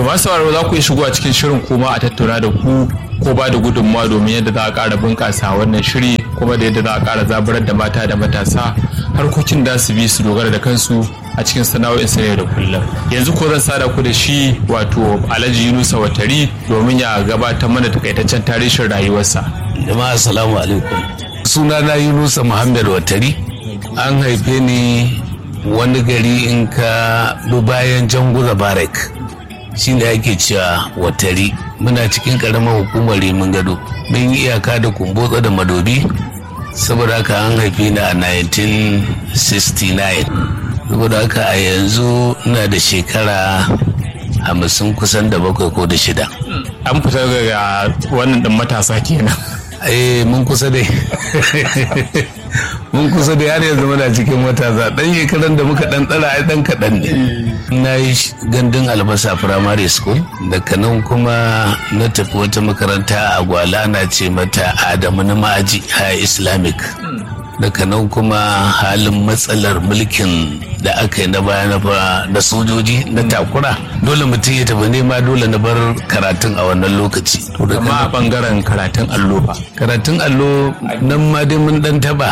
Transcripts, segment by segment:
masu sauraro za ku yi shigo a cikin shirin kuma a tattauna da ku ko ba da gudunmawa domin yadda za a ƙara bunƙasa wannan shiri kuma da yadda za a ƙara zaburar da mata da matasa harkokin da su bi su dogara da kansu a cikin sana'o'in sa da kullum yanzu ko zan sada ku da shi wato alhaji yunusa watari domin ya gabatar mana takaitaccen tarihin rayuwarsa jama'a assalamu alaikum sunana yunusa muhammad watari an haife ni wani gari in ka bi bayan janguza barak shi ne ake cewa watari muna cikin karamar hukumar rimin gado mun yi iyaka da kumbotsa da madobi saboda haka an haife ni a 1969 saboda haka a yanzu ina da shekara hamsin kusan da bakwai ko da shida an fita daga wannan ɗin matasa kenan eh mun kusa dai mun kusa dai har yanzu muna cikin matasa dan shekaran da muka dan tsara ai dan kaɗan ne na yi gandun albasa primary school daga nan kuma na tafi wata makaranta a gwala na ce mata adamu na ma'aji a islamic daga nan kuma halin matsalar mulkin da aka yi na baya na sojoji na takura dole mutum ya tafi nema dole na bar karatun a wannan lokaci amma a bangaren karatun allo fa karatun allo nan ma dai mun dan taba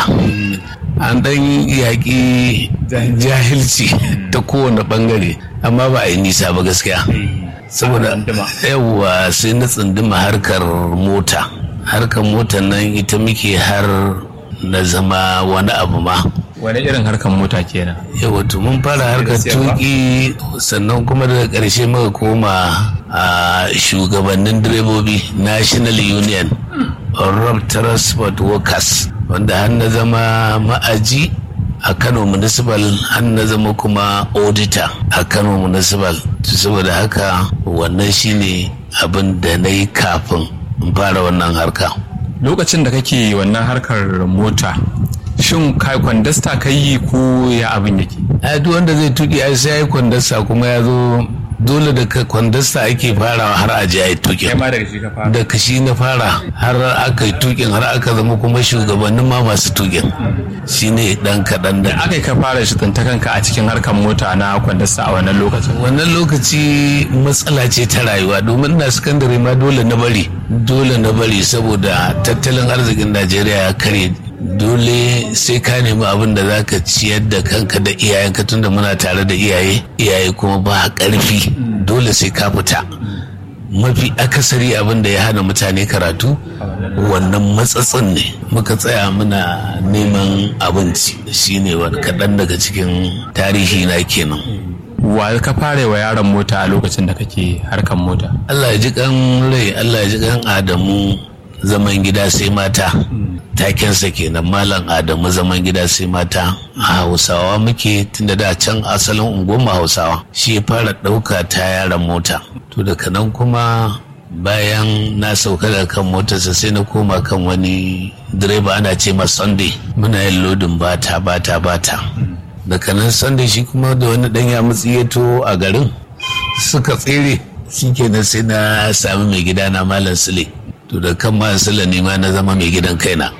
an dan yaƙi jahilci ta kowane bangare amma ba a yi nisa ba gaskiya saboda yawwa sai na tsunduma harkar mota harkar mota nan ita muke har na zama wani abu ma wani irin harkar mota kenan yawa to mun fara harkar tuki sannan kuma daga ƙarshe muka koma a shugabannin direbobi national union road transport workers wanda har na zama ma'aji a kano municipal har na zama kuma auditor a kano municipal saboda haka wannan shine abin da na yi kafin in fara wannan harka lokacin da kake wannan harkar mota shin kai kwandasta ka yi ko ya abin yake a duk wanda zai tuki ai sai ya yi kwandasta kuma ya zo dole da ka kwandasta ake farawa har a ji a yi tukin da kashi na fara har aka yi tukin har aka zama kuma shugabannin ma masu tukin shine dan kaɗan da aka yi ka fara shi ta kanka a cikin harkar mota na kwandasta a wannan lokacin wannan lokaci matsala ce ta rayuwa domin na sakandare ma dole na bari dole na bari saboda tattalin arzikin najeriya ya kare dole sai ka nemi abin da zaka ciyar da kanka da iyayenka tunda muna tare da iyaye iyaye kuma ba karfi dole sai ka fita mafi akasari abin da ya hana mutane karatu wannan matsatsin ne muka tsaya muna neman abinci shine wani kaɗan daga cikin tarihi na kenan wa ka fara wa yaron mota a lokacin da kake harkar mota Allah ya ji kan rai Allah ya ji kan Adamu zaman gida sai mata takensa kenan malam adamu zaman gida sai mata a hausawa muke tunda da can asalin unguwar hausawa shi ya fara ɗauka ta yaran mota to daga nan kuma bayan na sauka da kan motarsa sai na koma kan wani direba ana ce ma sunday muna yin lodin bata bata bata daga nan sunday shi kuma da wani ɗan ya mutsiyato a garin suka tsere shi kenan sai na sami mai gida na malam sule to da kan ma sula ne ma na zama mai gidan kaina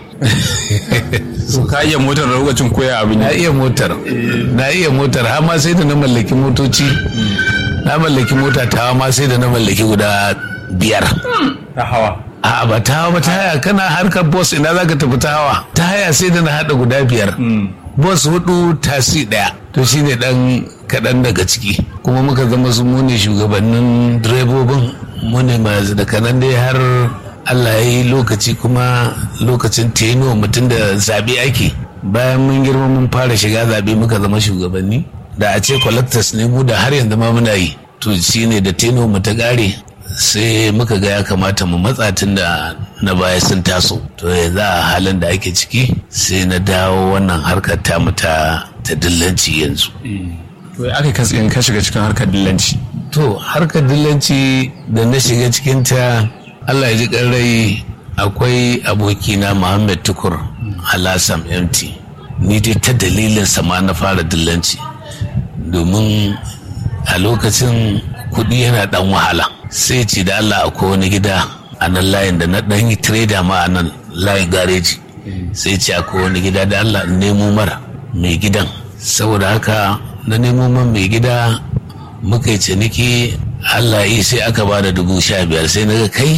so ka iya motar da lokacin koya abin na iya motar na iya motar har ma sai da na mallaki motoci na mallaki mota ta ma sai da na mallaki guda biyar ta hawa a ba ta hawa ba ta haya kana harkar boss ina zaka tafi ta hawa ta haya sai da na hada guda biyar boss hudu tasi daya to shine dan kaɗan daga ciki kuma muka zama su mu ne shugabannin direbobin mu ne masu da kanan dai har Allah ya yi lokaci kuma lokacin teno mutum da zaɓe ake bayan mun girma mun fara shiga zaɓe muka zama shugabanni da a ce collectors ne mu da har yanzu ma muna yi to shine da teno mu ta ƙare sai muka ga ya kamata mu matsa tun da na baya sun taso to yanzu a halin da ake ciki sai na dawo wannan harkar ta ta ta dillanci yanzu to ya aka katsin ka shiga cikin harkar dillanci to harkar dillanci da na shiga cikin ta Allah ya ji rai akwai abokina Muhammad Tukur Alassam MT ni dai ta dalilin sama na fara dillanci domin a lokacin kuɗi yana ɗan wahala sai ce da Allah akwai wani gida a nan layin da na ɗan yi trader ma a nan layin gareji sai ce akwai wani gida da Allah nemo mara mai gidan saboda haka na nemo man mai gida muka yi ciniki allah yi sai aka ba da dubu sha biyar sai na ga kai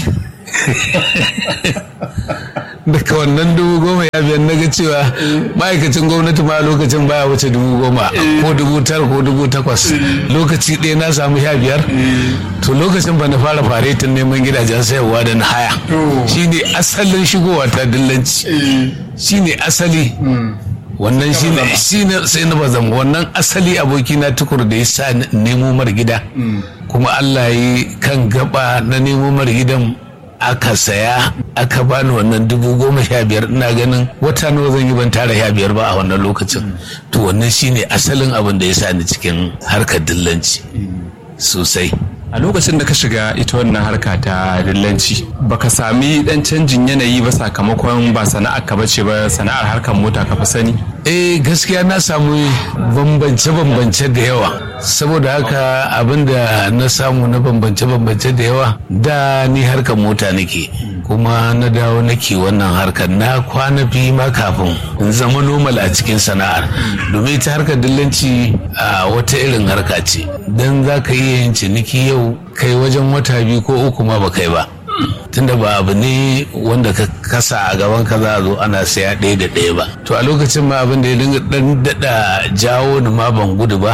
daga wannan dubu goma ya biyar na ga cewa ma'aikacin gwamnati ma lokacin baya wuce dubu goma ko dubu tara ko dubu takwas lokaci ɗaya na samu sha biyar to lokacin ba na fara faretin neman gidajen sayarwa da na haya shine asalin shigowa ta dillanci shine asali wannan shine shine sai na bazam wannan asali aboki na tukur da ya sa nemo mar gida kuma Allah yi kan gaba na nemo mar gidan aka saya aka bani wannan dubu goma sha biyar ina ganin wata nawa zan yi ban tara sha biyar ba a wannan lokacin to wannan shine asalin abin da ya sa ni cikin harkar dillanci sosai a lokacin da ka shiga ita wannan harka ta dillanci baka sami dan canjin yanayi ba sakamakon ba sana'ar ka bace ba sana'ar harkar mota ka fi sani eh gaskiya na samu bambance-bambance da yawa saboda haka abinda na samu na bambance-bambance da yawa da ni harkar mota nake kuma na dawo nake wannan harkar na kwana biyu ma kafin in zama normal a cikin sana'ar domin ita harkar dillanci a wata irin harka ce don za ka iya yin ciniki yau kai wajen wata biyu ko uku ma ba kai ba tunda ba abu ne wanda ka kasa a gaban ka za a zo ana saya ɗaya da ɗaya ba to a lokacin ma abin da ya dinga ɗan daɗa jawo ni ma ban gudu ba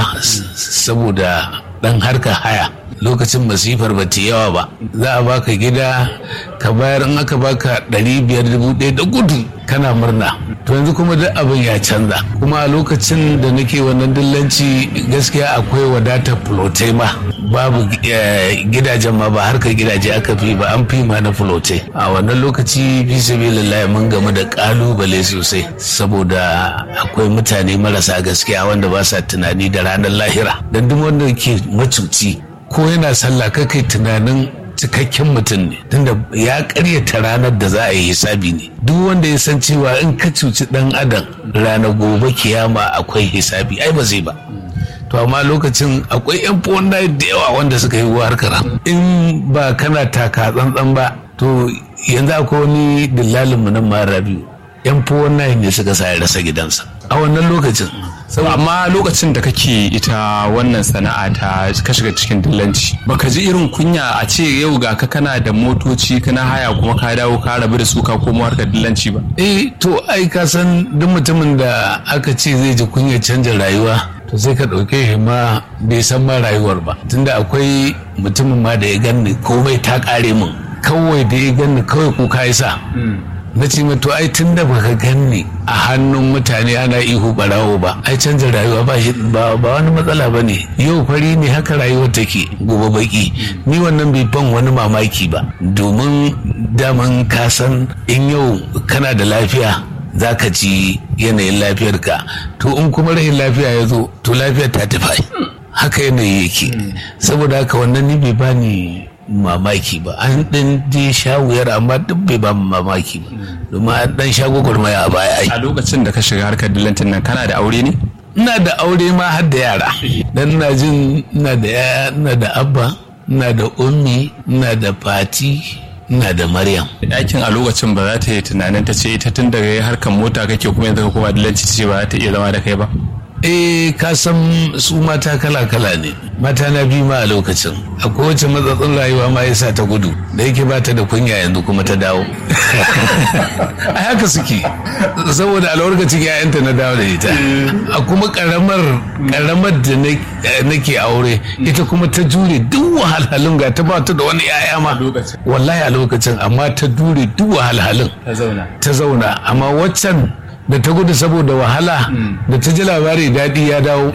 saboda ɗan harka haya lokacin masifar ba ta yawa ba za a baka gida ka bayar in aka baka ɗari biyar dubu ɗaya da gudu kana murna to yanzu kuma duk abin ya canza kuma a lokacin da nake wannan dillanci gaskiya akwai wadatar fulotai ma babu gidajen ma ba harkar gidaje aka fi ba an fi ma na fulotai a wannan lokaci fi sabilillah mun gamu da kalubale sosai saboda akwai mutane marasa gaskiya wanda ba sa tunani da ranar lahira dan duk wanda ke macuci ko yana sallah kai tunanin cikakken mutum ne tunda ya karyata ranar da za a yi hisabi ne duk wanda ya san cewa in ka cuci dan adam ranar gobe kiyama akwai hisabi ai ba zai ba to amma lokacin akwai yan da yawa wanda suka yi harkar in ba kana taka tsantsan ba to yanzu akwai wani dillalin mu nan mara biyu yan ne suka sa ya rasa gidansa a wannan lokacin amma lokacin da kake ita wannan sana'a ta ka shiga cikin dillanci baka ji irin kunya a ce yau ga ka kana da motoci kana haya kuma ka dawo ka rabu da su ka komo harkar dillanci ba eh to ai ka san duk mutumin da aka ce zai ji kunya canja rayuwa to sai ka ɗauke shi ma bai san ma rayuwar ba tunda akwai mutumin ma da ya ganni komai ta ƙare min kawai da ya ganni kawai kuka ya sa na ce to ai tun da baka ganni a hannun mutane ana ihu barawo ba ai canza rayuwa ba shi ba wani matsala ba ne yau fari ne haka rayuwar take gobe baki ni wannan bai ban wani mamaki ba domin daman ka san in yau kana da lafiya za ka ci yanayin lafiyarka to in kuma rahin lafiya ya zo to lafiyar ta tafi haka yanayi yake saboda haka wannan ni bai bani mamaki ba an ɗan je sha wuyar amma duk bai ba mamaki ba domin an ɗan sha gwagwarmaya a baya ai a lokacin da ka shiga harkar dillancin nan kana da aure ne ina da aure ma har da yara dan ina jin ina da yaya ina da abba ina da ummi ina da fati ina da maryam ɗakin a lokacin ba za ta yi tunanin ta ce ita tun daga harkar mota kake kuma yanzu ka koma dillanci ce ba za ta iya zama da kai ba eh ka san su mata kala-kala ne mata na biyu ma a lokacin a kowace matsatsin rayuwa ma yasa ta gudu da yake ba ta da kunya yanzu kuma ta dawo a haka suke saboda a lokacin yayanta na dawo da ita a kuma karamar karamar da nake aure ita kuma ta jure duk wahalhalun ga ta ba ta da wani yaya ma wallahi a lokacin amma ta jure duk wahalhalun ta zauna amma waccan da ta gudu saboda wahala da ta ji labari daɗi ya dawo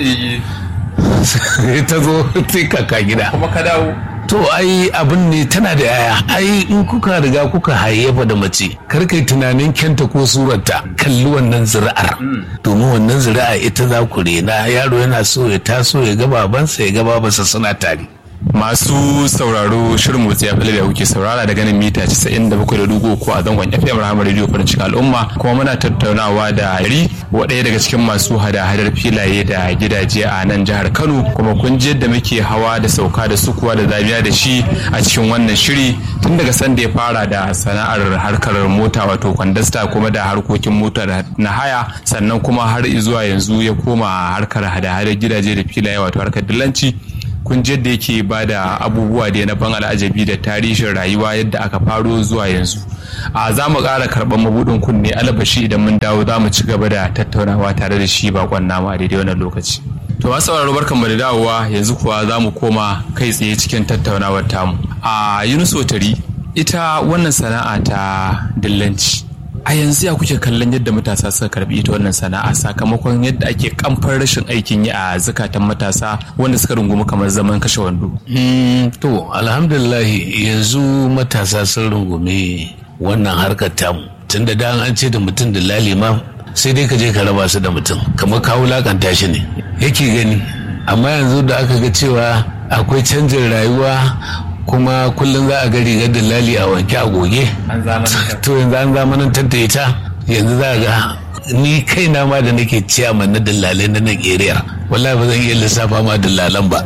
ta zo sai kaka gida kuma ka dawo to ai abin ne tana da yaya ai in kuka riga kuka hayyafa da mace kar kai tunanin kyanta ko surarta kalli wannan zuri'ar domin wannan zuri'a ita za ku rena yaro yana so ya taso ya ga babansa ya ga babansa suna tare masu sauraro shirin motsi ya da kuke saurara da ganin mita 97.3 ko a zangon FM Rahama Radio farin cikin al'umma kuma muna tattaunawa da Yari ɗaya daga cikin masu hada-hadar filaye da gidaje a nan jihar Kano kuma kun ji yadda muke hawa da sauka da sukuwa da zabiya da shi a cikin wannan shiri tun daga sanda ya fara da sana'ar harkar mota wato kwandasta kuma da harkokin mota na haya sannan kuma har zuwa yanzu ya koma harkar hada-hadar gidaje da filaye wato harkar dillanci kun ji yadda yake ba da abubuwa da na ban al'ajabi da tarihin rayuwa yadda aka faro zuwa yanzu a za mu ƙara karɓar mabuɗin kunne alabashi idan mun dawo za mu ci gaba da tattaunawa tare da shi bakon nama a daidai wannan lokaci to masu sauraro barkan mu da dawowa yanzu kuwa za mu koma kai tsaye cikin tattaunawar tamu a yunus otari ita wannan sana'a ta dillanci a yanzu ya kuke kallon yadda matasa suka karbi ita wannan sana'a sakamakon yadda ake kamfar rashin aikin yi a zukatan matasa wanda suka rungumi kamar zaman kashe wando to alhamdulillah yanzu matasa sun rungumi wannan harkar tamu tun da dan an ce da mutum da lalima sai dai ka je ka raba su da mutum kamar ka wulakanta shi ne yake gani amma yanzu da aka ga cewa akwai canjin rayuwa kuma kullum za a ga rigar dalali a wanke a goge to yanzu an zamanantar da ita yanzu za a ga ni kaina ma da nake ciyaman na dallalai na nan area wallahi ba zan iya lissafa ma dallalan ba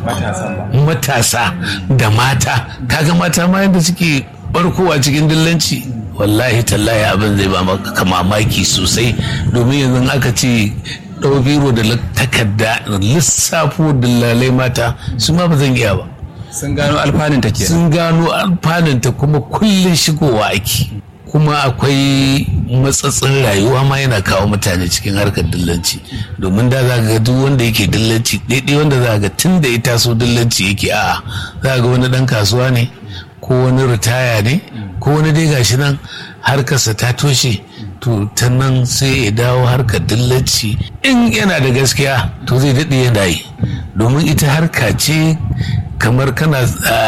matasa da mata kaga mata ma yadda suke barkowa cikin dillanci wallahi tallahi abin zai ba maka mamaki sosai domin yanzu aka ce ɗau biro da takarda lissafo dillalai mata su ma ba zan iya ba sun gano alfaninta ke sun gano alfaninta kuma kullum shigowa ake kuma akwai matsatsin rayuwa ma yana kawo mutane cikin harkar dillanci domin da za ga duk wanda yake dillanci daidai wanda za ga tun da ya taso dillanci yake a za ga wani dan kasuwa ne ko wani ritaya ne ko wani dai gashi nan harkarsa ta toshe to ta nan sai ya dawo harkar dillanci in yana da gaskiya to zai daɗe yana yi domin ita harka ce kamar kana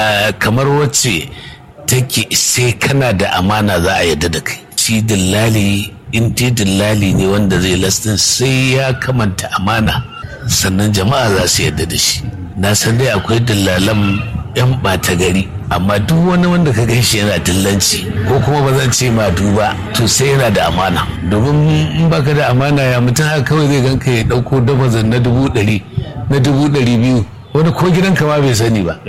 kamar wacce take sai kana da amana za a yadda da kai shi dillali in dai dillali ne wanda zai lastin sai ya kamanta amana sannan jama'a za su yadda da shi na san dai akwai dillalan yan ɓata gari amma duk wani wanda ka gan shi yana dillanci ko kuma ba zan ce ma duba to sai yana da amana domin in baka da amana ya mutum haka kawai zai ganka ya ɗauko dabazan na dubu ɗari na dubu ɗari biyu wani ko gidanka ma bai sani ba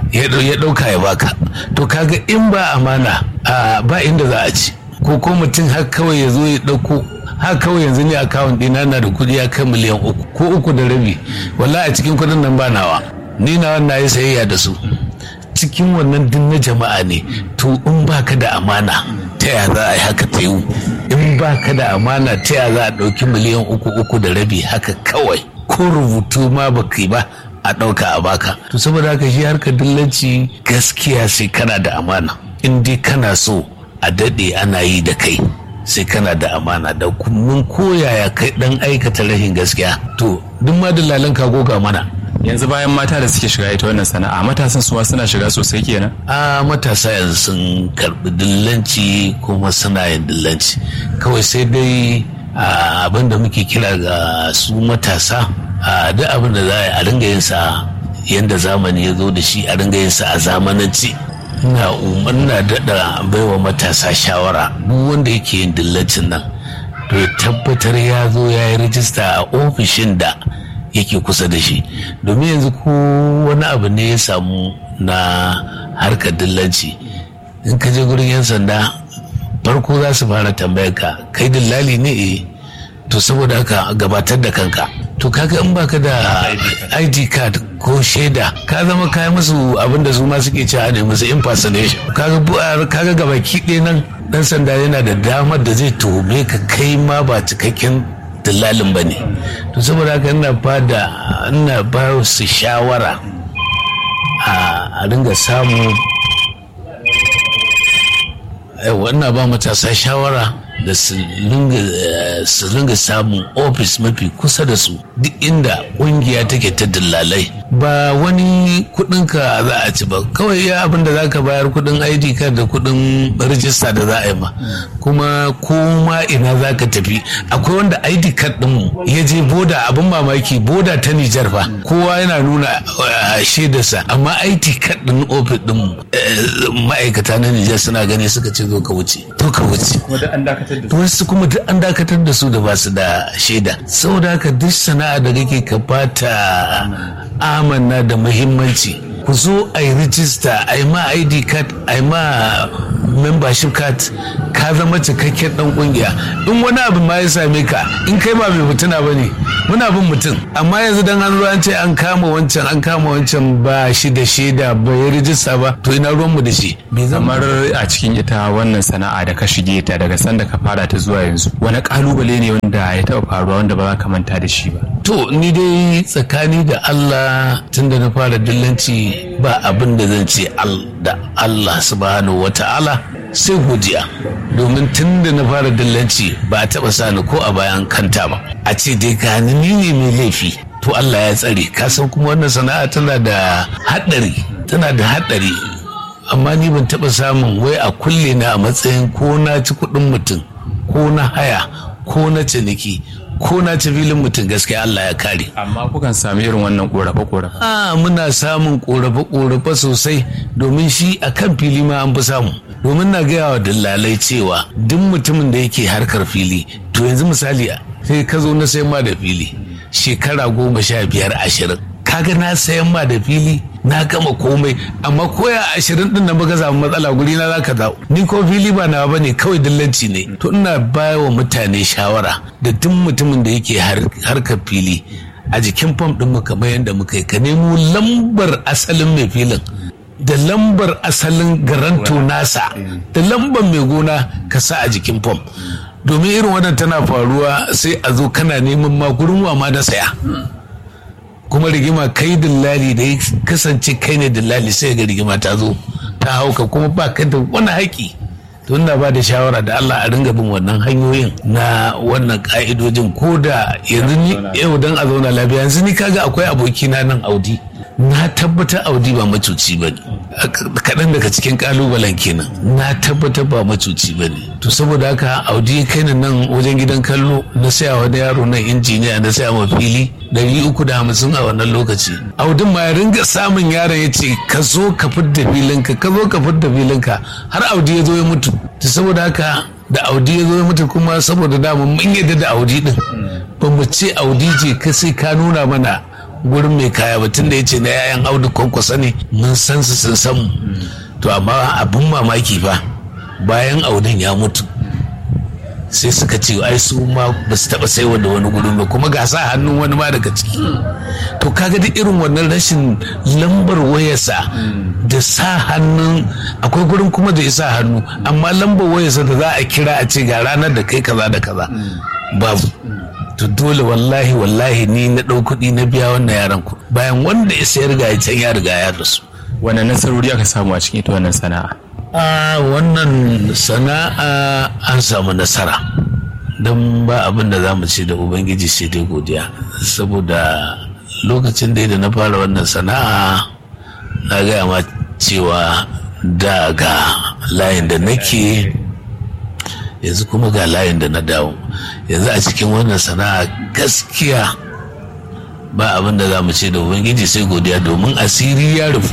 ya ɗauka ya baka to kaga in ba amana ba inda za a ci ko ko mutum har kawai ya zo ya ɗauko har kawai yanzu ne akawun ɗina na da kuɗi ya kai miliyan uku ko uku da rabi wallahi a cikin kuɗin nan ba nawa ni na wannan yi sayayya da su cikin wannan din na jama'a ne to in baka da amana ta ya za a yi haka ta yiwu in baka da amana ta ya za a ɗauki miliyan uku uku da rabi haka kawai ko rubutu ma baka yi ba a ɗauka a baka to saboda haka shi harkar dillanci gaskiya sai kana da amana in dai kana so a daɗe ana yi da kai sai kana da amana da mun koyaya kai ɗan aikata rashin gaskiya to duk ma dalalan ka goga mana yanzu bayan mata da suke shiga ita wannan sana'a matasan suwa suna shiga sosai kenan a matasa yanzu sun karbi dillanci kuma suna yin dillanci kawai sai dai abin da muke kira ga su matasa a duk abin da za a ringa yin sa yadda zamani ya zo da shi a ringa yin sa a zamananci ina umarna daɗa baiwa matasa shawara duk wanda yake yin dillancin nan to ya tabbatar ya zo ya yi rijista a ofishin da yake kusa da shi domin yanzu ko wani abu ne ya samu na harkar dillanci in ka je gurin yan sanda farko za su fara tambayar ka kai dillali ne eh to saboda haka gabatar da kanka to kaga in baka da id card ko shaida ka zama kayan musu abin da su ma suke cewa ne musu impersonation kaga kaga gabaki ɗaya nan dan sanda yana da damar da zai tuhume ka kai ma ba cikakken dillalin ba ne to saboda haka ina ba da ina ba su shawara a ringa samu ina ba matasa shawara da su ringa samun ofis mafi kusa da su duk inda ƙungiya take ta dillalai ba wani kudinka za a ci ba kawai ya abin da za ka bayar kudin id card da kudin rijista da za a yi ma kuma koma ina za ka tafi akwai wanda id card din ya je boda abin mamaki boda ta nijar fa kowa yana nuna shaidarsa amma id card din ofis din ma'aikata na nijar suna gani suka ce zo ka wuce to ka wuce wasu kuma duk an dakatar da su da ba su da shaida saboda haka duk sana'a da kake ka bata amanna da muhimmanci ku zo a yi rijista a yi ma id card a yi ma membership card ka zama cikakken dan kungiya in wani abu ma ya same ka in kai ba mai mutuna ba ne muna bin mutum amma yanzu dan an zo an ce an kama wancan an kama wancan ba shi da shaida ba ya rijista ba to ina ruwan mu da shi bai zama kamar a cikin ita wannan sana'a da ka shige ta daga sanda ka fara ta zuwa yanzu wani kalubale ne wanda ya taɓa faruwa wanda ba za ka manta da shi ba to ni dai tsakani da Allah tunda na fara dillanci ba abin da zan ce da Allah subhanahu wata'ala sai godiya domin tun da na fara dillanci ba a taɓa sani ko a bayan kanta ba a ce dai gani ni ne mai laifi to Allah ya tsare ka san kuma wannan sana'a tana da haɗari tana da haɗari amma ni ban taɓa samun wai a kulle na a matsayin ko na ci kuɗin mutum ko na haya ko na ciniki ko na ci filin mutum gaskiya Allah ya kare. amma kukan sami irin wannan korafe korafe a muna samun korafe korafe sosai domin shi a kan fili ma an fi samu domin na gaya wa dillalai cewa duk mutumin da yake harkar fili to yanzu misali sai ka zo na sayan ma da fili shekara goma sha biyar ashirin kaga na sayan ma da fili na gama komai amma koya ashirin din nan baka samu matsala guri na zaka dawo ni ko fili ba nawa bane kawai dillanci ne to ina baya wa mutane shawara da duk mutumin da yake harkar fili a jikin fam din mu kamar yadda muka yi ka nemo lambar asalin mai filin da lambar asalin garanto nasa da lambar mai gona ka sa a jikin fam domin irin wannan tana faruwa sai a zo kana neman ma gurin wa ma na saya kuma rigima kai dillali da ya kasance kai ne dillali sai ga rigima ta zo ta hauka kuma ba ka da wani haƙi to ina ba da shawara da Allah a ringa bin wannan hanyoyin na wannan ka'idojin ko da yanzu ni yau dan a zauna lafiya yanzu ni kaga akwai abokina nan Audi na tabbatar Audi ba macuci ba ne kaɗan daga cikin ƙalubalen kenan na tabbatar ba macuci ba ne to saboda haka Audi kai nan wajen gidan kallo na saya wani yaro nan injiniya na saya ma fili ɗari uku da hamsin a wannan lokaci audin ma ya ringa samun yaron ya ce ka zo ka fidda filinka ka zo ka fidda filinka har audi ya zo ya mutu ta saboda haka da audi ya zo ya mutu kuma saboda dama mun yadda da audi din ba mu ce audi ce ka sai ka nuna mana gurin mai kaya ba tunda ya ce na yayan audu kwankwasa ne mun san su sun san mu to amma abin mamaki fa bayan audin ya mutu sai suka ce ai su ma ba su taba saiwa da wani gurin ba kuma ga sa hannun wani ma daga ciki to kaga duk irin wannan rashin lambar wayarsa da sa hannun akwai gurin kuma da isa hannu amma lambar wayarsa da za a kira a ce ga ranar da kai kaza da kaza babu to dole wallahi wallahi ni na ɗau kuɗi na biya wannan yaran ku bayan wanda ya sayar ga can ya riga ya rasu wannan nasarori aka samu a cikin ita wannan sana'a a wannan sana'a an samu nasara don ba abin da za mu ce da ubangiji sai dai godiya saboda lokacin da na fara wannan sana'a na gaya ma cewa da ga layin da nake yanzu kuma ga layin da na dawo yanzu a cikin wannan sana'a gaskiya ba abin da za mu ce da ubangiji sai godiya domin asiri ya rufu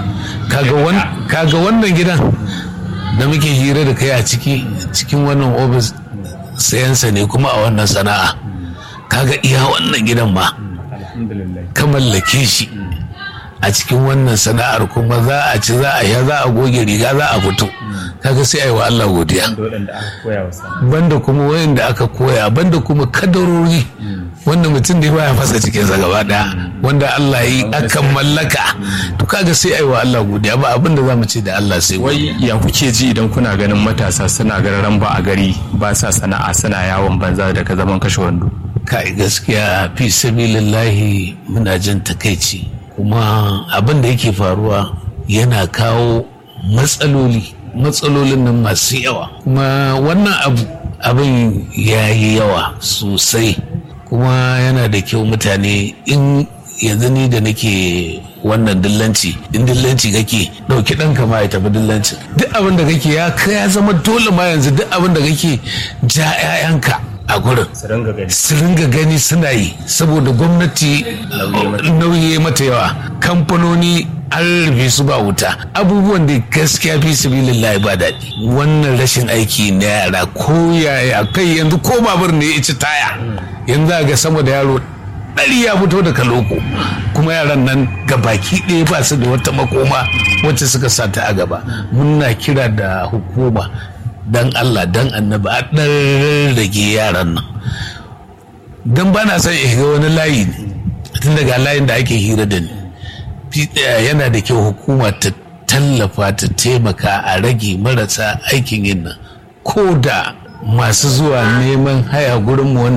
kaga wannan gidan da muke hira da kai a ciki cikin wannan ofis sayansa ne kuma a wannan sana'a kaga iya wannan gidan ma ka mallake shi a cikin wannan sana'ar kuma za a ci za a ya za a goge riga za a fito kaga sai ai wa Allah godiya banda kuma wayanda aka koya banda kuma kadarori wanda mutum da baya fasa cikin sa gaba daya wanda Allah yi akan mallaka to kaga sai ai wa Allah godiya ba abin da zamu ce da Allah sai wai ya kuke ji idan kuna ganin matasa suna gararan ba a gari ba sa sana'a suna yawon banza da ka zaman kashe wando kai gaskiya fi sabilillahi muna jin takaici kuma abin da yake faruwa yana kawo matsaloli matsalolin nan masu yawa kuma wannan abu abin ya yi yawa sosai kuma yana da kyau mutane in yanzu ni da nake wannan dillanci in dillanci kake ɗauki ɗanka ma ya tafi dillanci duk abin da kake ya ya zama dole ma yanzu duk abin da kake ja 'ya'yanka a gurin su ringa gani suna yi saboda gwamnati nauyi mata yawa kamfanoni an rufe su ba wuta abubuwan da gaskiya fi sabilillahi ba daɗi wannan rashin aiki na yara ko yaya kai yanzu ko babur ne ya ci taya yanzu ga sama da yaro ɗari ya fito daga loko kuma yaran nan ga baki ɗaya ba su da wata makoma wacce suka sa ta a gaba muna kira da hukuma dan Allah dan annabi a ɗan rage yaran nan don ba na son ga wani layi ne tun daga layin da ake hira da ni yana da kyau hukuma ta tallafa ta taimaka a rage marasa aikin yin nan ko da masu zuwa neman haya gurinmu wanda